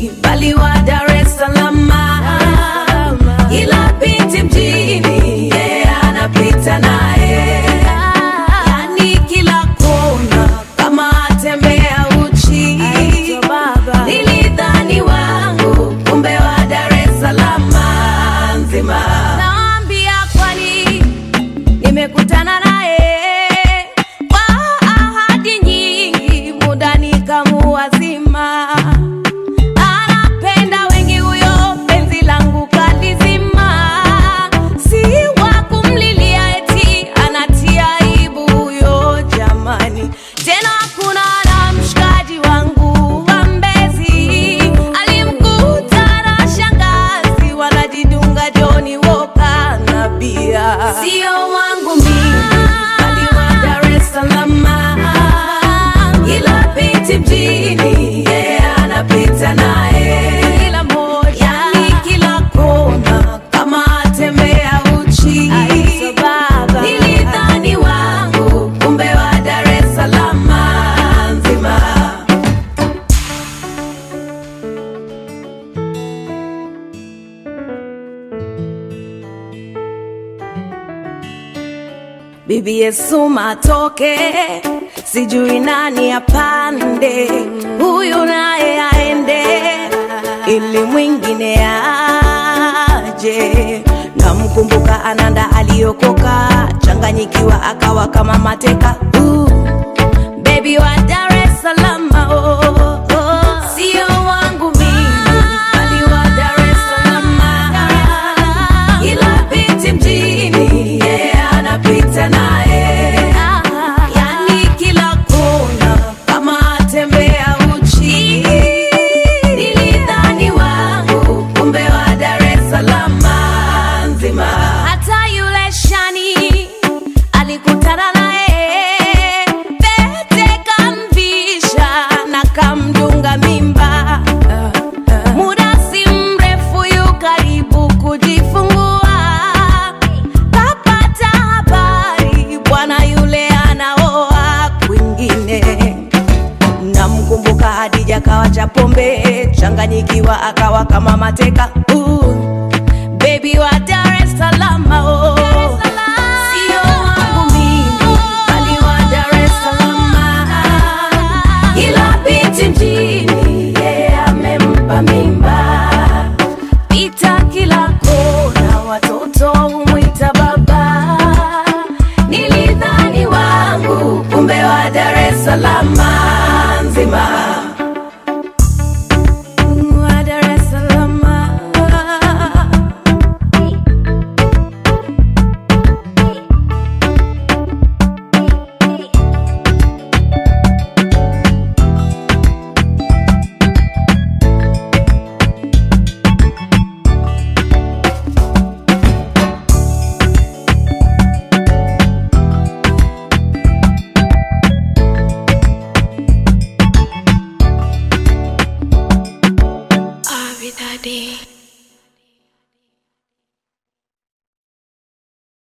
bali wa Dar es Salaam, ila binti mjini yeah, anapita naye, yani kila kona kama atembea uchi. Nilidhani wangu, kumbe wa Dar es Salaam nzima. Naambia kwani nimekutana naye kwa ahadi nyingi, muda nikamuwazima. Anapenda wengi huyo, penzi langu kalizima, si wa kumlilia eti anatia aibu huyo jamani. Tena kuna na mshikaji wangu wa Mbezi alimkuta na shangazi wanajidunga Joni Woka na bia, sio wangu mimi bali wa Dar es Salaam, ila binti mjini yeah, anapita naye kila moja, yani kila kona kama atembea uchi. Nilidhani wangu, kumbe wa Dar es Salaam nzima. Bibi Yesu matoke, sijui nani apande, huyu naye aende, ili mwingine aje. Namkumbuka Ananda aliokoka, changanyikiwa akawa kama mateka. Uh, baby wa Dar es Salaam, oh, oh. sio wangu mimi, bali wa Dar es Salaam, ila binti mjini yeah, anapita naye, yani kila kona kama atembea uchi. Nilidhani wangu, kumbe wa Dar es Salaam nzima. Hata yule shani alikutana naye, pete kamvisha na kamdunga mimba. Muda si mrefu yu karibu kujifungua, kapata habari bwana yule anaoa kwingine. Namkumbuka Hadija kawa cha pombe, changanyikiwa akawa kama mateka. Uh,